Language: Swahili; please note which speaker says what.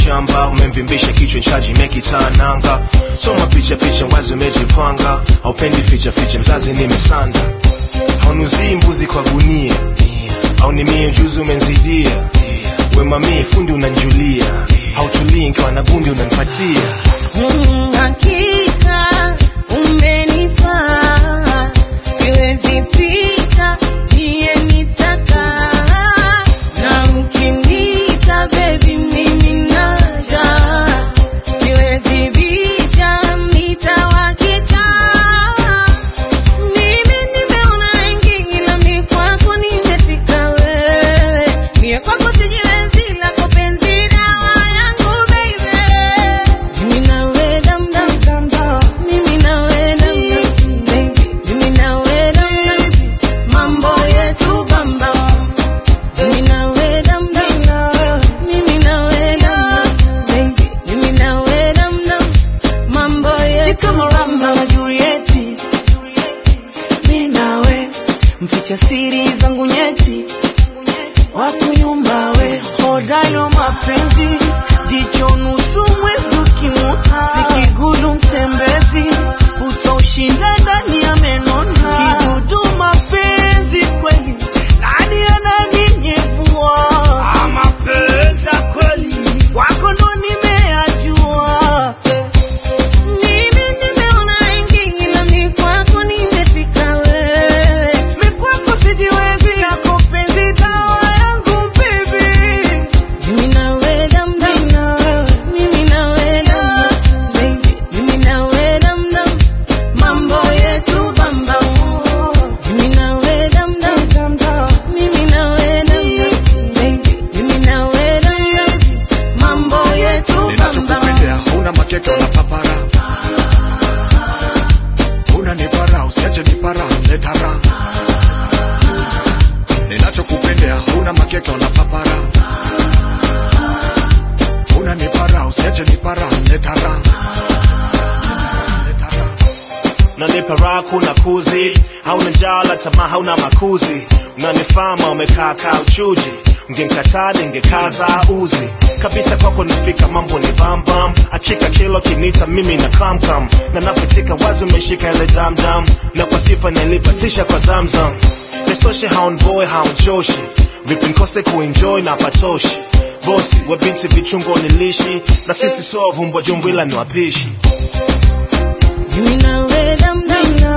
Speaker 1: shamba umemvimbisha kichwa nchaji mekitananga soma picha picha wazi umejipanga haupendi ficha ficha mzazi nimesanda haunuzii mbuzi kwa gunia au ni mie ujuzi umenzidia wemamie fundi unanjulia hautulii nkiwa na gundi unanipatia
Speaker 2: Mm, hakika umenifaa, siwezi pita niye nitaka, na ukiniita baby mimi naja, siwezi bisha nitawakicha. Mimi nimeona wengi ila mi kwako nimefika wewe, mie kwako sijiwezi, lako penzi dawa yangu baby. Mimi nawe dam dam dam dam, mimi nawe dam dam baby, mimi nawe dam dam, mambo yetu bam bam. Mimi nawe dam dam, mimi nawe dam dam baby, mimi nawe dam dam, mambo yetu
Speaker 3: kama Romeo na Julieti, mi nawe mficha siri zangu nyeti, wakunyumba we hodayo mapenzi, jicho nusu mwezi ukimuta, sikigulu mtembezi, utaushinda ndani ya menona, kidudu mapenzi kweli, nani ananinyevua? Ah, mapenzi ya kweli wako ndo nimeyajua
Speaker 2: Mimi nimeona wengi ila mi kwako nimefika wewe.
Speaker 3: Mi kwako sijiwezi, yako penzi dawa yangu baby.
Speaker 2: Mimi nawe dam dam, mimi nawe dam dam, baby. Mimi nawe dam dam, mambo yetu bam bam. Mimi nawe dam dam, mimi nawe dam dam, baby. Mimi nawe dam dam, mambo yetu bam bam.
Speaker 4: ninachokupendea huna makeke wala papara huna nipara usiache nipara letara ninachokupendea huna makeke wala papara huna nipara usiache nipara letara letara
Speaker 1: nanipa raha kuna kuzi hauna njala tamaa hauna makuzi unanifama umekaa kaa uchuji ungenkataa ningekaza uzi kabisa kwako nafika mambo ni bambam achika kilo kinita mimi na kamkam na napotika wazi umeshika ile damdam na kwa sifa nilipatisha kwa zamzam nesoshe haonboy haonchoshi vipi nkose kuenjoy na patoshi bosi we binti vichungo nilishi na sisi so vumbwa jumbo ila ni wapishi
Speaker 2: Mimi nawe dam dam